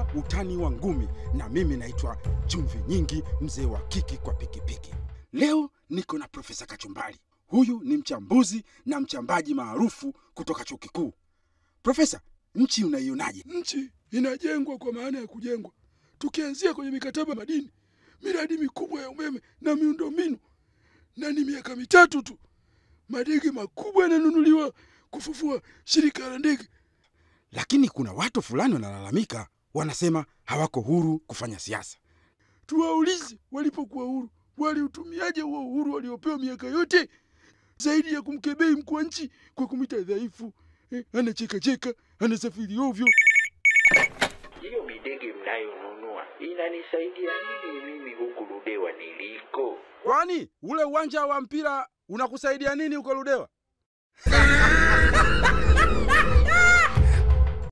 utani wa ngumi, na mimi naitwa Chumvi Nyingi, mzee wa kiki kwa pikipiki. Leo niko na Profesa Kachumbari. Huyu ni mchambuzi na mchambaji maarufu kutoka chuo kikuu. Profesa, nchi unaionaje? Nchi inajengwa kwa maana ya kujengwa, tukianzia kwenye mikataba madini, miradi mikubwa ya umeme na miundombinu, na ni miaka mitatu tu madege makubwa yananunuliwa kufufua shirika la ndege. Lakini kuna watu fulani wanalalamika, wanasema hawako huru kufanya siasa. Tuwaulize, walipokuwa huru waliutumiaje huo uhuru waliopewa miaka yote, zaidi ya kumkebei mkuu wa nchi kwa kumwita dhaifu, eh, anachekacheka, anasafiri ovyo. Hiyo midege mnayonunua inanisaidia nini mimi huku Ludewa niliko? Kwani ule uwanja wa mpira unakusaidia nini huko Ludewa?